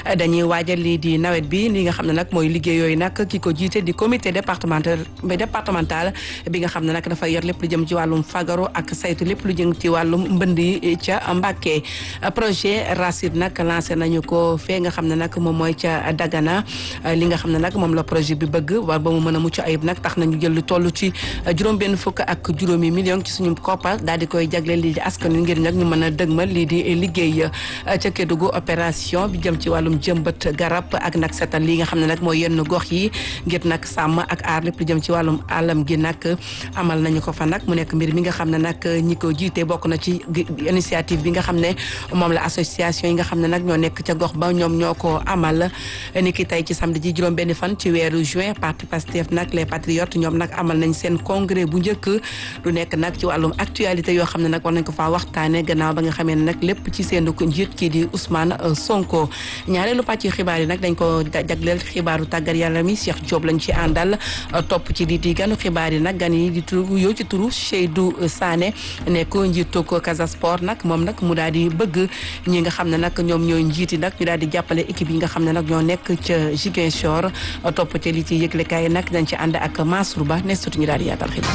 dañuy waajal lii di nawet bi li nga xam ne nag mooy liggéey yooyu nag ki ko jiite di comité départemental départemental bi nga xam ne nag dafay yor lépp lu jëm ci wàllum fagaru ak saytu lépp lu jëm ci wàllum mbënd yi ca Mbàkke projet Racine nag lancé nañu ko fee nga xam ne nag moom mooy ca Dagana li nga xam ne nag moom la projet bi bëgg war ba mu mën a mucc ayib nag tax nañu jël lu toll ci juróom-benn fukk ak juróomi million ci suñu koppar daal di koy jagleel lii di askan wi ngir nag ñu mën a dëgmal lii di liggéey ca Kédougou opération bi jëm ci wàllum jëmbat garab ak nag setal li nga xam ne nag mooy yenn gox yi ngir nag sàmm ak aar lépp lu jëm ci wàllum alam gi nag amal nañu ko fa nag mu nekk mbir mi nga xam ne nag ñi ko jiite bokk na ci initiative bi nga xam ne moom la association yi nga xam ne nag ñoo nekk ca gox ba ñoom ñoo ko amal ni ki tey ci samedi ji juróom benn fan ci weeru juin parti Pastef nag les patriotes ñoom nag amal nañ seen congrès bu njëkk lu nekk nag ci wàllum actualité yoo xam ne nag war nañ ko faa waxtaane gannaaw ba nga xamee ne nag lépp ci seen ko njiit kii di Ousmane Sonko ñaareelu pàcc xibaar yi nag dañ ko jagleel xibaaru tàggat yàlla mi Cheikh Diop lañ ci àndal topp ci di di ganu xibaar yi nag gan yi di turu yow ci turu Seydou Sané nekk njiitu ko Casa Sport nag moom nag mu daal di bëgg ñi nga xam ne nag ñoom ñooy njiiti nag ñu daal di jàppale équipe yi nga xam ne nag ñoo nekk ca Ziguinchor topp ci li ci yëglekaay yi nag dañ ci ànd ak Mansour Ba ne sutu ñu daal di yaatal xibaar.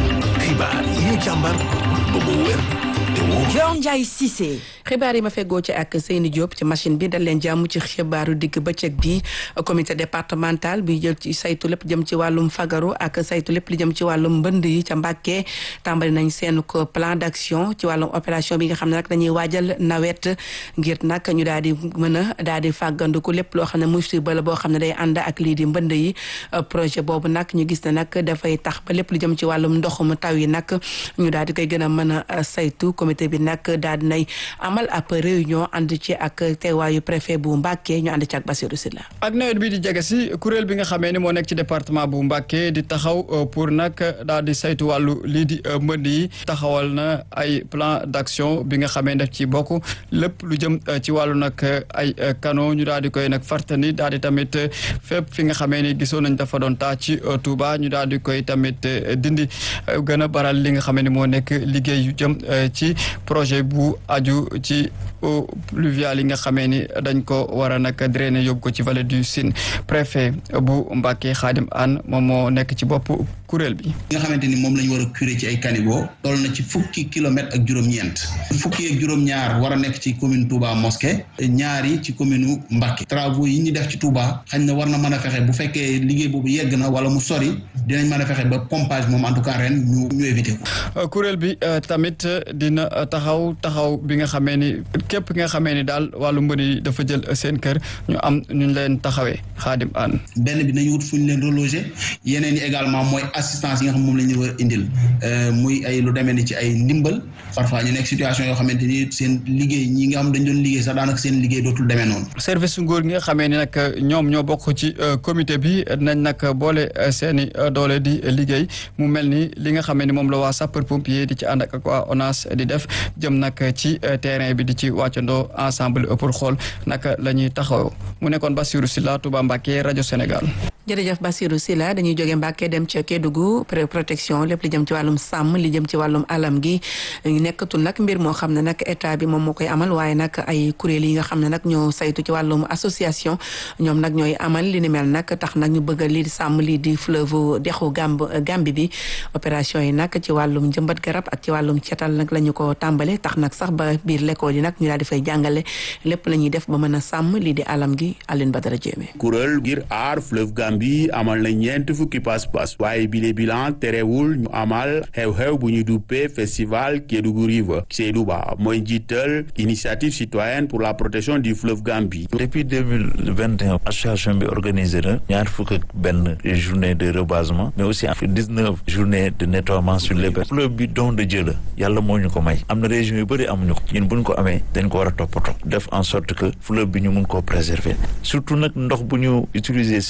xibaar yi ñu càmbar ba mu wér te wóor. Dior Ndiaye Cissé. xibaar yi ma feggoo ci ak Seyni Diop ci machine bi dal leen jàmm ci xibaaru digg bëccëg bi comité départemental bi jël ci saytu lépp jëm ci wàllum fagaru ak saytu lépp li jëm ci wàllum mbënd yi ca Mbàkke tàmbali nañ seen ko plan d'action ci wàllum opération bi nga xam ne nag dañuy waajal nawet ngir nag ñu daal di mën a daal di fàggandiku lépp loo xam ne musiba la boo xam ne day ànd ak lii di mbënd yi projet boobu nag ñu gis ne nag dafay tax ba lépp lu jëm ci wàllum ndoxum taw yi nag ñu daal di koy gën a mën a saytu comité bi nag daal di nay amal ab réunion ànd ci ak teewaayu préfet bu Mbàkke ñu ànd ci ak Bassirou Sylla ak nawet bi di jege si kuréel bi nga xamee ni moo nekk ci département bu Mbàkke di taxaw pour nag daal di saytu wàllu lii di mbënd yi taxawal na ay plan d'action bi nga xamee def ci bokk lépp lu jëm ci wàllu nag ay canaux ñu daal di koy nag fartani daal di tamit fépp fi nga xamee ni gisoon nañ dafa doon taa ci Touba ñu daal di koy tamit dindi gën a baral li nga xamee ni moo nekk liggéey yu jëm ci projet bu aju ci eaux pluviales yi nga xamee ni dañ ko war a nag drainer yóbbu ko ci vallée du Sine préfet bu Mbacké Khadim Anne moom moo nekk ci bopp kuréel bi. nga xamante ni moom la ñu war a curer ci ay caniveau toll na ci fukki kilomètres ak juróom-ñeent fukki ak juróom-ñaar war a nekk ci commune Touba Mosquée ñaari ci commune Mbacké travaux yi ñu def ci Touba xañ na war na mën a fexe bu fekkee liggéey boobu yegg na wala mu sori dinañ mën a fexe ba pompage moom en tout cas ren ñu ñu éviter ko. kuréel bi tamit dina taxaw taxaw bi nga xamee ni képp ki nga xamee ni daal wàllu mbënd yi dafa jël seen kër ñu am ñu leen taxawee Khadim Anne. benn bi nañu wut fu ñu leen reloger yeneen yi également mooy assistance yi nga xam moom la ñu war a indil muy ay lu demee ni ci ay ndimbal parfois ñu nekk situation yoo xamante ni seen liggéey ñi nga xam dañ doon liggéey sax daanaka seen liggéey dootul demee noonu. service su nguur gi nga xamee ni nag ñoom ñoo bokk ci comité bi nañ nag boole seeni doole di liggéey mu mel ni li nga xamee ni moom la waa sapeur pompier di ci ànd ak waa ONAS di def jëm nag ci terrain bi di ci wàccandoo ensemble pour xool naka la ñuy taxaw mu nekkoon Bassirou Sylla Touba Mbacké rajo Sénégal. jërëjëf Bassirou Sylla dañuy jóge Mbàkke dem ca Kédougou protection lépp li jëm ci wàllum sàmm li jëm ci wàllum alam gi nekkatul nag mbir moo xam ne nag état bi moom moo koy amal waaye nag ay kuréel yi nga xam ne nag ñoo saytu ci wàllum association ñoom nag ñooy amal li ni mel nag tax nag ñu bëgg lii di sàmm lii di fleuve dexu Gamb Gambi bi opération yi nag ci wàllum jëmbat garab ak ci wàllum cetal nag la ñu ko tàmbale tax nag sax ba biir l'école yi nag ñu daal di fay jàngale lépp la ñuy def ba mën a sàmm lii di alam gi Aline Badara Diémé kuréel ngir aar fleuve Gambie amal na ñeent fukki pas-pas waaye bile bilan terewul ñu amal xew-xew bu ñu duppee festival Kédougou River Seydou Ba mooy njiital initiative citoyenne pour la protection du fleuve Gambie. depuis deux mille vingt et un association bi organisé na ñaar fukk ak benn journée de rebasement mais aussi dix neuf journée de nettoiement sur les berges fleuve bi don de Dieu la yàlla moo ñu ko may am na région yu bëri amuñu ko ñun buñ ko amee dañ ko war a toppatoo def en sorte que fleuve bi ñu mun koo préserver surtout nag ndox bu ñu utiliser si suñu robinet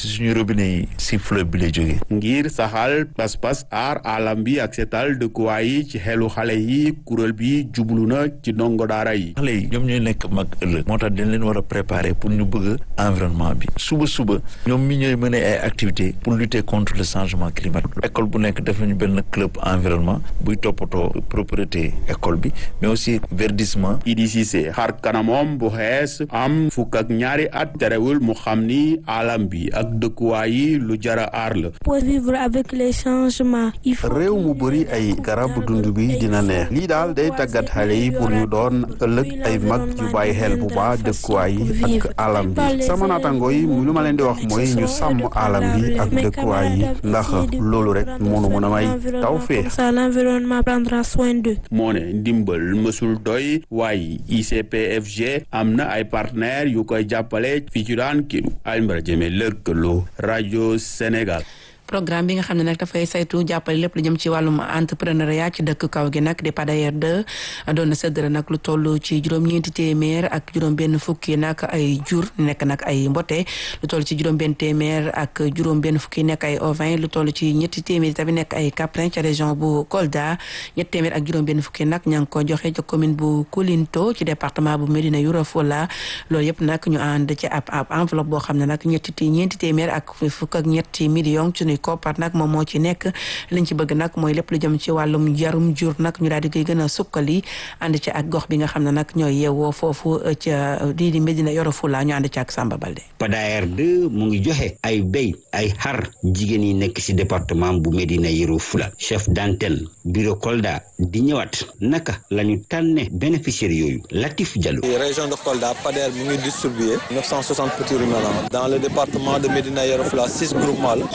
robinet yi si fleuve bi lay jógee ngir saxal pas-pas aar alam bi ak setal dëkkuwaay yi ci xelu xale yi kuréel bi jublu na ci ndongo daara yi xale yi ñoom ñooy nekk mag ëllëg moo tax dañ leen war a préparer pour ñu bëgg environnement bi suba suba ñoom mi ñooy mën ay activités pour lutter contre le changement climatique école bu nekk def nañu benn club environnement buy toppatoo propriété école bi mais aussi verdissement Idi Cissé xar kanamom bu xees am fukk ak ñaari at terewul mu xam ni alam bi ak dëkkuwaay yi lu jara aar la pour vivre avec les changements il faut réew mu bëri ay garab dund bi dina neex lii daal day tàggat xale yi pour ñu doon ëllëg ay mag yu bàyyi xel bu baax dëkkuwaay yi ak alam bi sama naataango yi lu ma leen di wax mooy ñu sàmm alam bi ak dëkkuwaay yi ndax loolu rek mënu mën a may taw fee ça l'environnement prendra soin d'eux moo ne ndimbal mësul doy waaye ICPFG am na ay partenaires yu koy jàppale fii ci daan kidu Alioune Jëme lëkkaloo rajo Sénégal programme bi nga xam ne nag dafay saytu jàppale lépp lu jëm ci wàllum entrepreneuriat ci dëkk kaw gi nag di PADAER 2 doon na séddale nag lu toll ci juróom-ñeenti téeméer ak juróom-benn fukki nag ay jur nekk nag ay mbote lu toll ci juróom-benn téeméer ak juróom-benn fukki nekk ay ovin lu toll ci ñetti téeméer tamit nekk ay caprin ca région bu Kolda ñetti téeméer ak juróom-benn fukki nag ña ngi ko joxe ca commune bu Koulinto ci département bu Médina Yoro Foulah loolu yëpp nag ñu ànd ci ab ab enveloppe boo xam ne nag ñetti ñeenti téeméer ak fukk ak ñetti millions ci koppar nag moom moo ci nekk liñ ci bëgg nag mooy lépp lu jëm ci wàllum jarum jur nag ñu daal di koy gën a sukkali ànd ci ak gox bi nga xam ne nag ñooy yeewoo foofu ca lii di Médina Yoro Foulah ñu ànd ci ak Samba Balde. PADAER 2 mu ngi joxe ay béy ay xar jigéen yi nekk ci département bu Médina Yoro Foulah chef d'antenne bureau Kolda di ñëwaat naka la ñu tànne bénéficiaires yooyu Latif Diallo. région de Kolda PADAER mu ngi distribué 960 petits ruminants dans le département de Médina Yoro Foulah six groupements la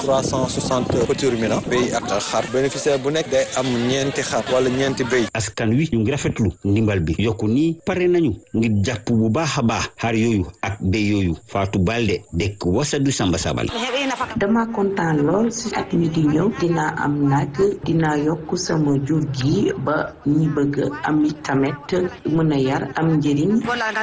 360 petits ruminants béy ak xar bénéficiaire bu nekk day am ñeenti xar wala ñeenti béy. askan wi ñu ngi rafetlu ndimbal bi yokku nii pare nañu ngir jàpp bu baax a baax xar yooyu ak béy yooyu Fatou Balde dëkk Wasadu Samba Sabal. dama kontaan lool si at mi di ñëw dinaa am nag dinaa yokk sama jur gi ba ñi bëgg am tamit mën a yar am njëriñ.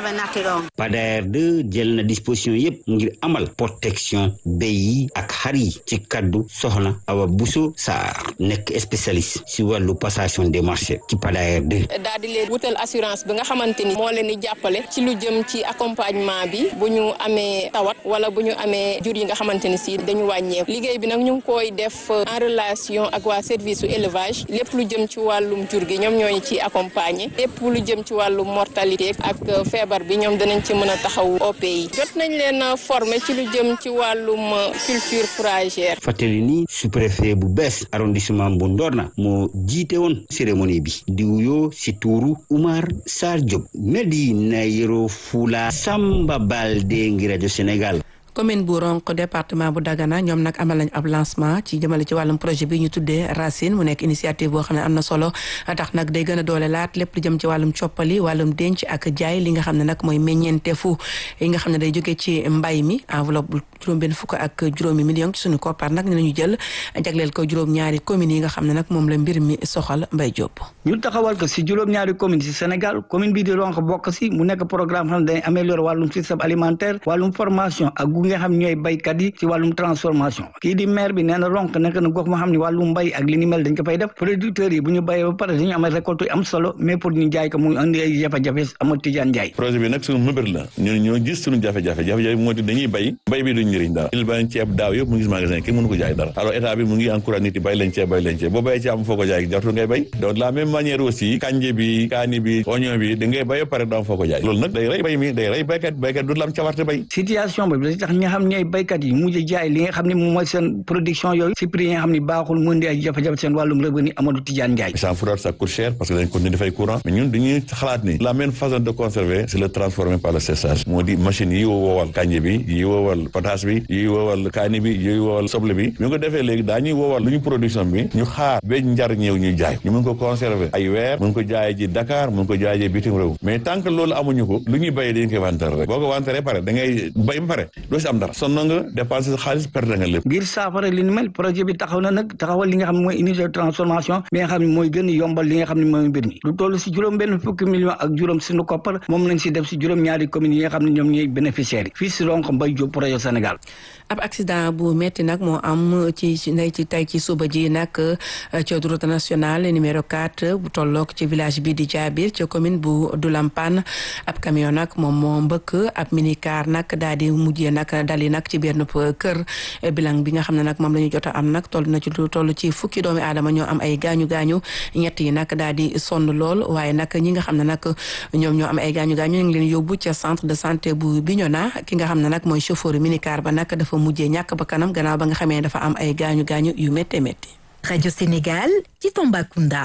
PADAER 2 jël na disposition yépp ngir amal protection béy yi ak xar yi ci kaddu soxna Awa Bousso Sarr nekk spécialiste si wàllu passation des marchés ci PADAER 2. daal di leen wutal assurance bi nga xamante ni moo leen di jàppale ci lu jëm ci accompagnement bi bu ñu amee tawat wala bu ñu amee jur yi nga xamante ni si dañu wàññeeku liggéey bi nag ñu ngi koy def en relation ak waa service su élevage lépp lu jëm ci wàllum jur gi ñoom ñooñu ci accompagner lépp lu jëm ci wàllum mortalité ak feebar bi ñoom danañ ci mën a taxaw OP yi jot nañ leen former ci lu jëm ci wàllum culture fourragère. fàttali ni sous-préfet bu bees arrondissement bu Ndorna moo jiite woon cérémonie bi di wuyoo si tuuru Oumar Sarr Diop Médina Yoro Foulah Samba Balde ngi rajo Sénégal. commune bu Ronk département bu Dagana ñoom nag amal nañ ab lancement ci jëmale ci wàllum projet bi ñu tuddee Racine mu nekk initiative boo xam ne am na solo tax nag day gën a doole laat lépp lu jëm ci wàllum coppali wàllum denc ak jaay li nga xam ne nag mooy meññeentefu yi nga xam ne day jógee ci mbay mi enveloppe bu juróom-benn fukk ak juróomi million ci suñu koppar nag ne nañu jël jagleel ko juróom-ñaari communes yi nga xam ne nag moom la mbir mi soxal Mbay Jóob ñu taxawal ko si juróom-ñaari commune si Sénégal commune bii di Ronk bokk si mu nekk programme xam ne dañuy améliorer wàllum système alimentaire wàllum formation ak nga xam ñooy baykat yi ci wàllum transformation kii di maire bi nee na Ronk nekk na gox moo xam ne wàllum mbay ak li ni mel dañ ko fay def producteurs yi bu ñu bayee ba pare dañu am récolte yu am solo mais pour ñu jaay ko mu andi ay jafe-jafe amul tijaan jaay projet bi nag suñu mëbër la ñun ñoo gis suñu jafe-jafe jafe-jafe moo di dañuy bay mbay bi duñ njëriñ dara il bañ ceeb daaw yëpp mu ngi magasin kenn mënu ko jaay dara alors état bi mu ngi encourage nit yi bay leen ceeb bay leen ceeb boo bayee ceeb am foo ko jaay jartu ngay bay donc la même manière aussi kanje bi kaani bi oignon bi da ngay bay ba pare doo am foo ko jaay loolu nag day rey bay mi day rey baykat baykat du la am cawarte bay situation bi da tax ñi nga xam ñooy baykat yi mujj jaay li nga xam ne moom mooy seen production yooyu si prix yi nga xam ne baaxul mu indi ay jafe-jafe seen wàllum revenu Amadou Tidiane Ndiaye champs froids ça coûte cher parce que dañ continuer dafay courant mais ñun dañuy xalaat ni la même façon de conserver c'est le transformer par le séchage moo di machine yi woowal kanje bi yi woowal pataas bi yi woowal kaani bi yi woowal soble bi ñu ko defee léegi daañuy woowal lu ñu production bi ñu xaar ba njar ñëw ñuy jaay ñu mun ko conserver ay weer mun ko jaayee ji Dakar mun ko jaayee bitim réew mais tant que loolu amuñu ko lu ñuy béyee dañ koy wanteer rek boo ko wanteeree pare da ngay bay ba pare doo si am dara sonn nga dépenser sa xaalis perdre nga lépp ngir saafara li ni mel projet bi taxaw na nag taxawal li nga xam ne mooy unité de transformation bi nga xam ne mooy gën a yombal li nga xam ne mooy mbir mi lu toll si juróom benn fukki million ak juróom sunu koppar moom lañ si def si juróom ñaari communes yi nga xam ne ñoom ñooy bénéficiaires yi fii si Ronk Mbaye Diop projet Sénégal ab accident bu metti nag moo am ci ndey ci tey ci suba ji nag ci route nationale numéro 4 bu tolloog ci village bi di Diabir ci commune bu Doulampan ab camion nag moom moo mbëkk ab minicar nag daal di mujjee nag dali nag ci benn kër bilan bi nga xam ne nag moom la ñu jot a am nag toll na ci lu toll ci fukki doomi aadama ñoo am ay gaañu gaañu ñett yi nag daal di sonn lool waaye nag ñi nga xam ne nag ñoom ñoo am ay gaañu gaañu ñu ngi leen yóbbu ca centre de santé bu Bignona ki nga xam ne nag mooy chauffeur minicar ba nag dafa mujjee ñàkk ba kanam gannaaw ba nga xamee dafa am ay gaañu gaañu yu métti métti. Radio Sénégal ci Tambacounda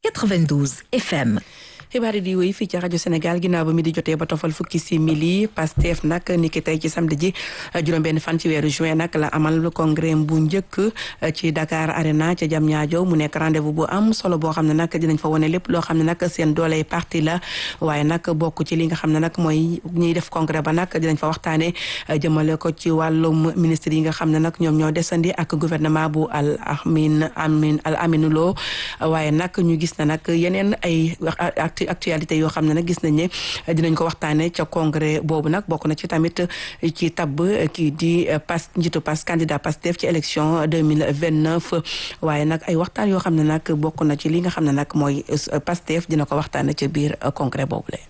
92 FM. xibaar yi di wéy fii ci rajo Sénégal ginnaaw ba mi di jotee ba tofal fukki simili Pastef nag ni ki tey ci samedi ji juróom-benn fan ci weeru juin nag la amal congrès bu njëkk ci Dakar Arena ca Diamniadio mu nekk rendez-vous bu am solo boo xam ne nag dinañ fa wane lépp loo xam ne nag seen dooley parti la waaye nag bokk ci li nga xam ne nag mooy ñuy def congrès ba nag dinañ fa waxtaane jëmale ko ci wàllum ministre yi nga xam ne nag ñoom ñoo desandi ak gouvernement bu al amin amin al aminulo waaye nag ñu gis na nag yeneen ay actualité yoo xam ne nag gis nañ ne dinañ ko waxtaane ca congrès boobu nag bokk na ci tamit ci tabb kii di pas njiitu pas candidat Pastef ci élection 2029 waaye nag ay waxtaan yoo xam ne nag bokk na ci li nga xam ne nag mooy Pastef dina ko waxtaane ci biir congrès boobu la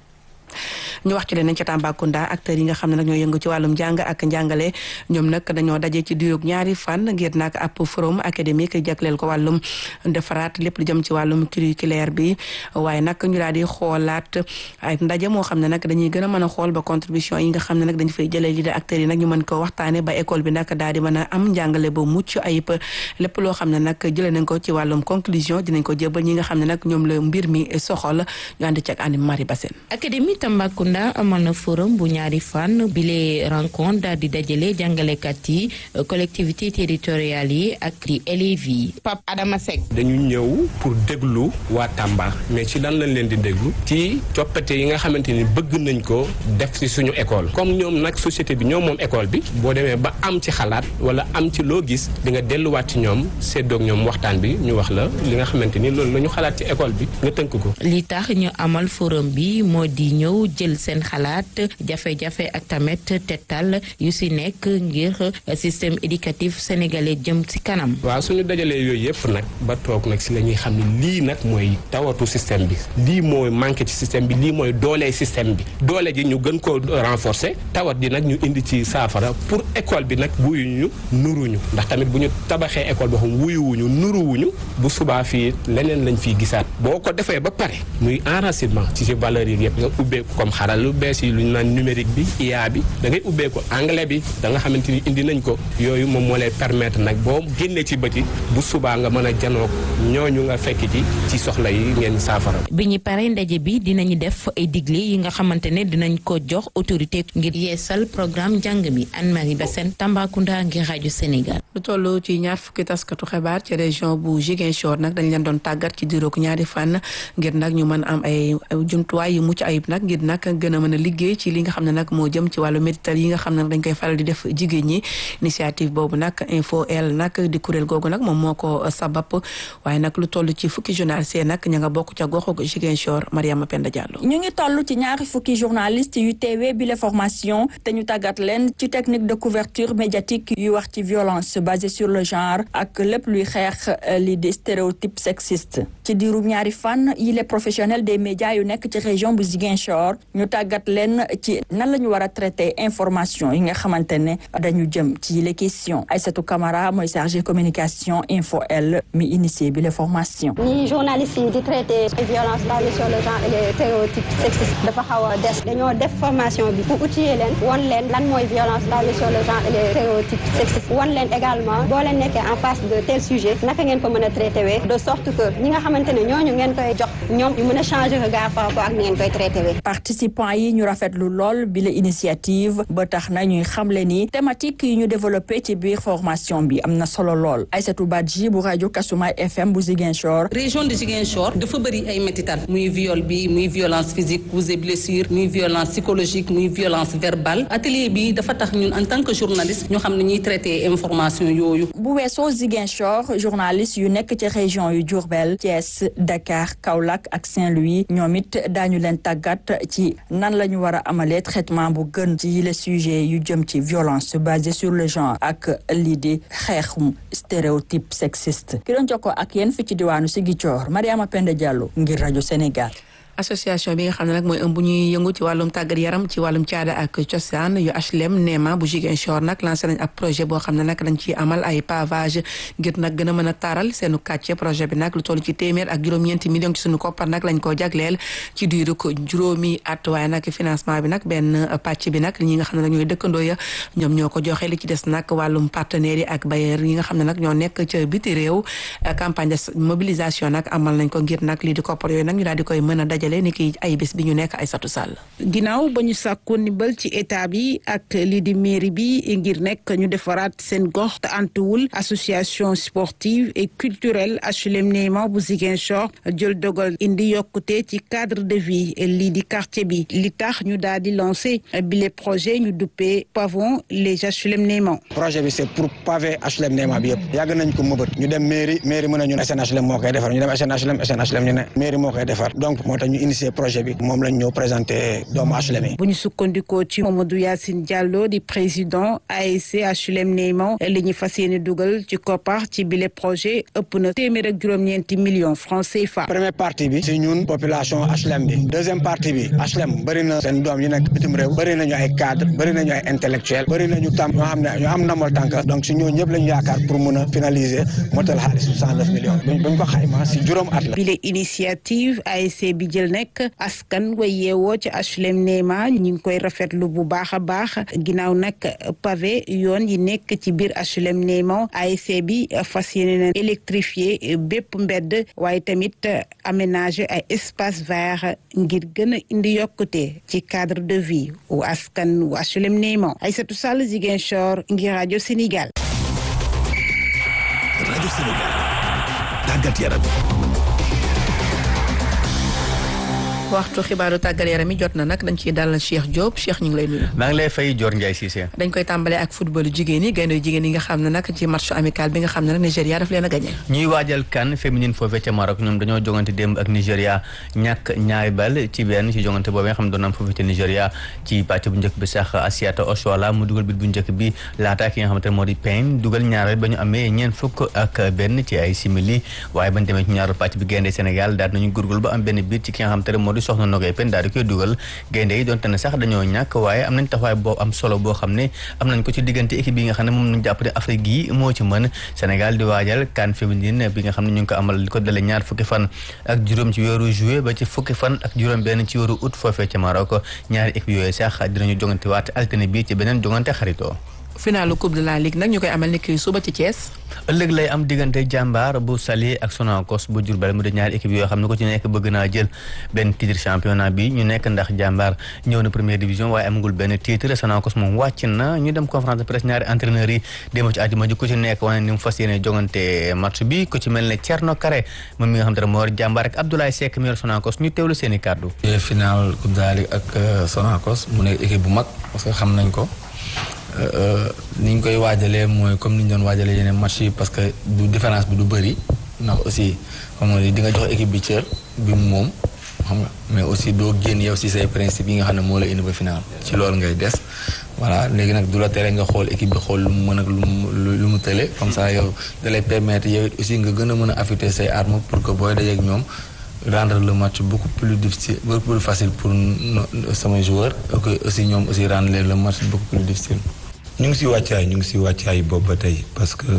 ñu wax ci leneen ca Tambacounda acteurs yi nga xam ne nag ñoo yëngu ci wàllum njàng ak njàngale ñoom nag dañoo daje ci diiru ñaari fan ngir nag ab forum académique jagleel ko wàllum defaraat lépp lu jëm ci wàllum curriculaire bi waaye nag ñu daal di xoolaat ay ndaje moo xam ne nag dañuy gën a mën a xool ba contribution yi nga xam ne nag dañu fay jëlee li de acteurs yi nag ñu mën ko waxtaane ba école bi nag daal di mën a am njàngale ba mucc ayib lépp loo xam ne nag jëlee nañ ko ci wàllum conclusion dinañ ko jébal ñi nga xam ne nag ñoom la mbir mi soxal ñu ànd ci ak Anne Marie Bassène académie Tambacounda amal na forum bu ñaari fan bile rencontre daal di dajale jàngalekat yi collectivité territoriales yi ak di élèves yi Pape Adama Seck dañu ñëw pour déglu waa Tamba mais ci lan lañ leen di déglu ci coppite yi nga xamante ni bëgg nañ ko def ci suñu école comme ñoom nag société bi ñoom moom école bi boo demee ba am ci xalaat wala am ci loo gis di nga delluwaat ci ñoom séddoog ñoom waxtaan bi ñu wax la li nga xamante ni loolu la ñu xalaat ci école bi nga tënk ko. li tax ñu amal forum bi moo di ñëw jël seen xalaat jafe-jafe ak tamit tettal yu si nekk ngir système éducatif sénégalais jëm ci kanam. waaw suñu dajalee yooyu yëpp nag ba toog nag si la ñuy xam ne lii nag mooy tawatu système bi lii mooy manqué ci système bi lii mooy doolee système bi doole ji ñu gën koo renforcer tawat ji nag ñu indi ci saafara pour école bi nag wuyuñu nuruñu ndax tamit bu ñu tabaxee école boo xam wuyuwuñu nuruwuñu bu subaa fii leneen lañ fiy gisaat boo ko defee ba pare muy enracinement ci ci valeurs yi yëpp nga ubbeeku comme xaral lu bees yi lu ñu naan numérique bi IA bi da ngay ubbeeku anglais bi da nga xamante ni indi nañ ko yooyu moom moo lay permettre nag boo génnee ci bëti bu subaa nga mën a janoog ñooñu nga fekk ci ci soxla yi ngeen saafara. bi ñu paree ndaje bi dinañu def ay digle yi nga xamante ne dinañ ko jox autorité ngir yeesal programme njàng mi Anne-Marie Bassène Tambacounda ngir rajo Sénégal. lu toll ci ñaar fukki taskatu xibaar ci région bu Ziguinchor nag dañ leen doon tàggat ci diiroog ñaari fan ngir nag ñu mën am ay jumtuwaay yu mucc ayib nag ngir nag gën a mën a liggéey ci li nga xam ne nag moo jëm ci wàllu médital yi nga xam ne dañ koy faral di def jigéen ñi initiative boobu nag info el nag di kuréel googu nag moom moo ko sabab waaye nag lu toll ci fukki journaliste nag ña nga bokk ca goxu Ziguinchor Mariama Penda Diallo. ñu ngi toll ci ñaari fukki journaliste yu teewee bi la formation te ñu tàggat leen ci technique de couverture médiatique yu wax ci violence basée sur le genre ak lépp luy xeex li di stéréotype sexiste ci diirum ñaari fan yi les professionnels des médias yu nekk ci région bu Ziguinchor ñu tàggat leen ci nan la ñu war a traiter information yi nga xamante ne dañu jëm ci les questions Aïssatou Camara mooy chargé communication info L mi initié bi les formations. ni journalistes yi di traiter violence basée sur le genre et les stéréotypes sexistes dafa xaw a des dañoo def formation bi pour outiller leen won leen lan mooy violence basée sur le genre et les stéréotypes sexistes won leen également boo leen nekkee en face de tel sujet naka ngeen ko mën a traité wee de sorte que ñi nga xamante ne ñooñu ngeen koy jox ñoom ñu mën a changer regard par rapport ak ni ngeen koy traité wee. participants yi ñu rafetlu lool bi la initiative ba tax na ñuy xamle ni thématique yi ñu développé ci biir formation bi am na solo lool Aïssatou Badji bu rajo Kasumay FM bu Ziguinchor. région de Ziguinchor dafa bëri ay métital muy viol bi muy violence physique coups et blessures muy violence psychologique muy violence verbale atelier bi dafa tax ñun en tant que journaliste ñu xam ne ñuy traité information yooyu. bu weesoo Ziguinchor journaliste yu nekk ci région yu Diourbel Thiès Dakar Kaolack ak Saint-Louis ñoom it daañu leen tàggat ci nan la ñu war a amalee traitement bu gën ci les sujets yu jëm ci violence basée sur le genre ak lii di xeexum stéréotype sexiste ki doon jokkoo ak yéen fi ci diwaanu Ziguinchor Mariama Penda Diallo ngir rajo Sénégal. association bi nga xam ne nag mooy ëmb ñuy yëngu ci wàllum tàggat yaram ci wàllum caada ak cosaan yu HLM Néma bu Ziguinchor nag lancé nañ ab projet boo xam ne nag dañ ciy amal ay pavage ngir nag gën a mën a taaral seenu kàcce projet bi nag lu toll ci téeméer ak juróom-ñeenti millions ci suñu koppar nag lañ koo jagleel ci diiru ko juróomi at waaye nag financement bi nag benn pàcc bi nag ñi nga xam ne nag ñooy dëkkandoo ya ñoom ñoo ko joxe li ci des nag wàllum partenaires yi ak bailleurs yi nga xam ne nag ñoo nekk ca biti réew campagne de mobilisation nag amal nañ ko ngir nag lii di koppar yooyu nag ñu daal di koy mën a dajale ni ki ay bés bi ñu nekk ay satu sàll ginnaaw ba ñu sàkku ndimbal ci état bi ak lii di mairie bi ngir nekk ñu defaraat seen gox te antuwul association sportive et culturelle HLM Néma bu Ziguinchor jël dogal indi yokkute ci cadre de vie lii di quartier bi li tax ñu daal di lancé bile projet ñu duppee pavon les HLM Néma projet bi c'est pour pavé HLM Néma bi yëpp yàgg nañ ko mëbët ñu dem mairie mairie mën a ñun SNHLM moo koy defar ñu dem SNHLM SNHLM ñu ne mairie moo koy defar donc moo tax ñu initié projet bi moom lañ ñëw présenté doomu HLM yi bu ñu sukkandikoo ci Mamadou Yacine Diallo di président ASC HLM Néma li ñu fas yéene dugal ci koppar ci bile projet ëpp na téeméer ak juróom-ñeenti millions francs CFA. première partie bi si ñun population HLM bi deuxième partie bi HLM bëri na seen doom yi nekk bitim réew bëri nañu ay cadre bëri nañu ay intellectuel bëri nañu tam ñoo xam ne ñoo am namal tànk donc si ñooñu ñëpp lañu yaakaar pour mun a finaliser motal xaalis bu cent neuf millions buñ ko xayma si juróom at la. bile initiative ASC bi jël nekk askan wa yeewoo ci HLM Néma ñu ngi koy rafetlu bu baax a baax ginnaaw nag pavé yoon yi nekk ci biir HLM Néma ASC bi fas yéene na électrifier bépp mbedd waaye tamit aménager ay espace vert ngir gën a indi yokkute ci cadre de vie wu askan wu HLM Néma Aïssatou Sall Ziguinchor ngir rajo Sénégal. rajo Sénégal tàggat yaram. waxtu xibaaru tàggat yaram yi jot na nag dañ ciy dalal Cheikh Diop Cheikh ñu ngi lay nuyu. maa ngi lay fay Dior Ndiaye Cissé. dañ koy tàmbalee ak football jigéen yi gaynde jigéen yi nga xam ne nag ci match amical bi nga xam ne nag Nigéria daf leen a gagné. ñuy waajal kan féminine foofee ca Maroc ñoom dañoo jongante démb ak Nigéria ñàkk ñaari bal ci benn ci jongante boobu nga xam ne doon am foofee ca Nigéria ci pàcc bu njëkk bi sax Asiata Oshoala mu dugal bit bu njëkk bi laata ki nga xamante ne moo di Payne dugal ñaareel ba ñu amee ñeent fukk ak benn ci ay simili waaye bañ demee ci ñaareelu pàcc bi gaynde Sénégal daal nañu gurgul ba am benn biit ci ki nga xamante ne moo di soxna Nogay Pène di koy dugal gaynde yi donte ne sax dañoo ñàkk waaye am nañ taxawaay boo am solo boo xam ne am nañ ko ci diggante équipe bi nga xam ne moom nañ jàpp ne Afrique yi moo ci mën Sénégal di waajal CAN féminine bi nga xam ne ñu ngi ko amal li ko dale ñaar fukki fan ak juróom ci weeru juillet ba ci fukki fan ak juróom benn ci weeru août foofee ca Maroc ñaari équipe yooyu sax dinañu jongante waat altine bi ci beneen jongante xaritoo finalu coupe de la ligue nag ñu koy amal ni kii suba ci Thiès. ëllëg lay am diggante jàmbaar bu Saly ak Sonacos bu Diourbel mu di ñaari équipe yoo xam ne ko ci nekk bëgg naa jël benn titre championnat bi ñu nekk ndax jàmbaar ñëw na première division waaye amagul benn titre Sonacos moom wàcc na ñu dem conférence de presse ñaari entraîneurs yi démb ci àjjuma ji ku ci nekk wane ni mu fas yéene jongante match bi ku ci mel ne Thierno Kare moom mi nga xam te ne moo yor jàmbaar ak Abdoulaye Seck mi yor Sonacos ñu teewlu seen i kàddu. final coupe de la ligue ak Sonacos mu nekk équipe bu mag parce que xam nañ ko. ni ñu koy waajalee mooy comme ni ñu doon waajalee yeneen match yi parce que du différence bi du bëri ndax aussi xam nga di nga jox équipe bi cër bi mu moom xam nga mais aussi doo génn yow si say principe yi nga xam ne moo la indi ba final ci loolu ngay des voilà léegi nag du la tere nga xool équipe bi xool lu mu mën ak lu mu lu mu tële comme ça yow da lay permettre yow it aussi nga gën a mën a affûter say armes pour que booy dajeek ñoom rendre le match beaucoup plus difficile beaucoup plus facile pour samay joueurs et aussi ñoom aussi rendre leen le match beaucoup plus difficile. ñu ngi si wàccaay ñu ngi si wàccaay boobu ba tey parce que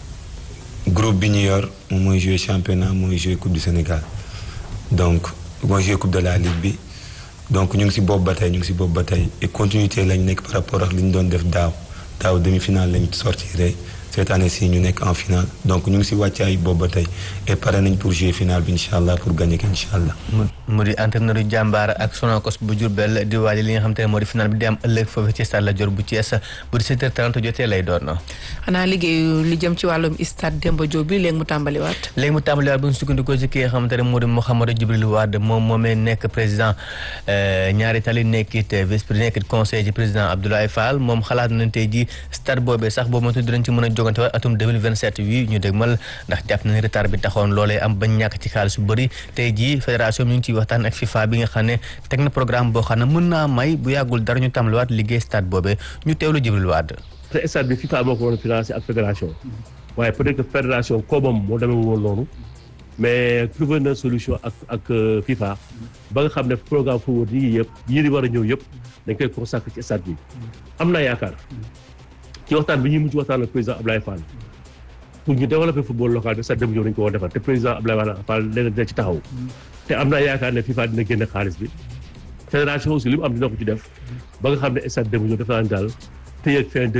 groupe bi ñu yor moom mooy jouer championnat mooy jouer coupe du Sénégal donc mooy jouer coupe de la ligue bi donc ñu ngi si boobu ba tey ñu ngi si boobu ba tey et continuité lañ nekk par rapport ak li ñu doon def daaw daaw demi-finale lañ sortiré cette année ci ñu nekk en finale donc ñu ngi ci wàccaay boobu ba tey et pare nañ pour jouer finale bi incha allah pour gagner ko incha allah. mu di entraîneur yu jàmbaar ak Sonacos bu Diourbel di waajal li nga xam te ne moo di final bi di am ëllëg foofu ci stade Lat Dior bu Thiès bu 17h30 jotee lay doon. xanaa liggéeyu li jëm ci wàllum stade Demba Diop bi léegi mu tàmbaliwaat. léegi mu tàmbaliwaat bu ñu sukkandikoo ci ki nga xamante ne moo di Mouhamadou Djibril Wade moom moomee nekk président ñaari tali nekkit vice président nekkit conseil ci président Abdoulaye Fall moom xalaat nañ tey ji stade boobee sax boobu moom dinañ ci mën a jogante waat atum 2027 wi ñu dégmal ndax jàpp nañ retard bi taxoon loolee am bañ ñàkk ci xaalis bu bëri tey ji fédération bi ñu ngi ciy waxtaan ak FIFA bi nga xam ne teg na programme boo xam ne mën naa may bu yàggul dara ñu tàmbaliwaat liggéey stade boobee ñu teewlu Djibril Wade te stade bi FIFA moo ko war a financé ak fédération waaye peut-être que fédération koomam moo demee woon noonu mais trouvé na solution ak ak FIFA ba nga xam ne programme football yi yëpp yii di war a ñëw yëpp dañ koy consacré ci stade bi am naa yaakaar ci waxtaan bi ñuy mujj waxtaan ak président Ablaye Fall pour ñu développer football local bi stade Demba Diop dañ ko war a defar te président Ablaye Fall dina dina ci taxaw te am naa yaakaar ne FIFA dina génne xaalis bi fédération aussi li mu am dina ko ci def ba nga xam ne stade Demba Diop dafa naan daal tey ak fin